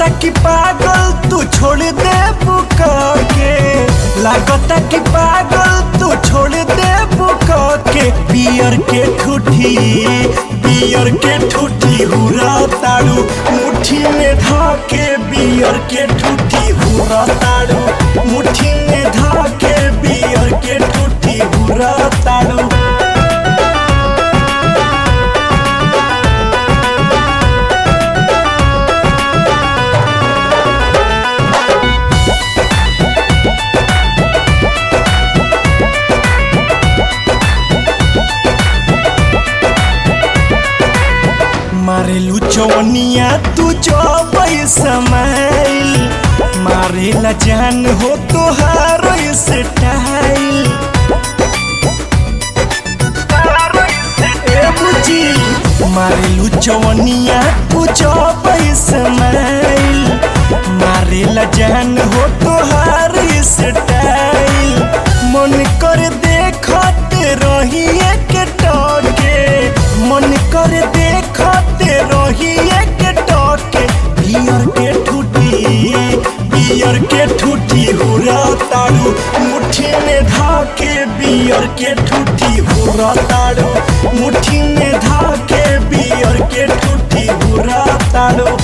लागता कि पागल तू छोड़ दे बुका के लागता कि पागल तू छोड़ दे बुका के पियर के ठूठी पियर के ठूठी हुरा ताड़ू मुट्ठी में धाके बियर के ठूठी हुरा ताड़ू मुट्ठी में धाके बियर के ठूठी हुरा ताड़ू मारेलू चौनिया तू चौबई समाइल मारेला जान हो तोहार स्टाइल ए बुची मारेलू चौनिया तू चौबई समाइल मारेला जान हो तोहार स्टाइल मन कर देखते रही एक टके मन कर देखते रही एक टके बियर के ठूठी बियर के ठूठी हुरा ताड़ू मुट्ठी में धाके बियर के ठूठी हुरा ताड़ू मुट्ठी में धाके बियर के ठूठी हुरा ताड़ू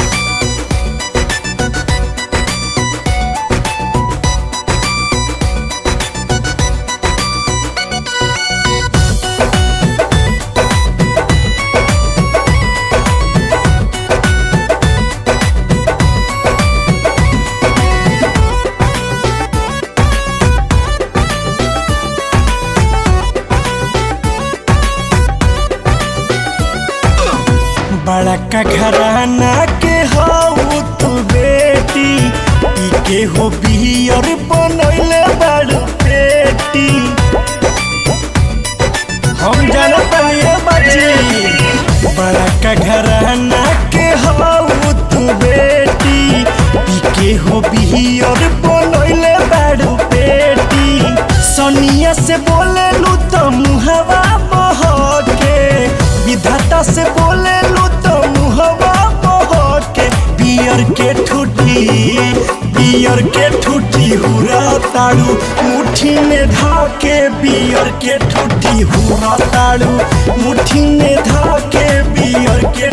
बड़का घराना के हऊ तू बेटी ई के हो बियर बनैले बड़ पेटी हम जानत ये बच्ची बड़का घराना के हऊ तू बेटी ई के हो बियर बनैले बड़ पेटी सोनिया से बोले लू तो मुहवा बहके विधाता से बोले लू तो मुहवा बहके बियर के ठूठी बियर के ठूठी हुरा ताड़ू मुट्ठी में धाके बियर के ठूठी हुरा ताड़ू मुट्ठी में धाके बियर के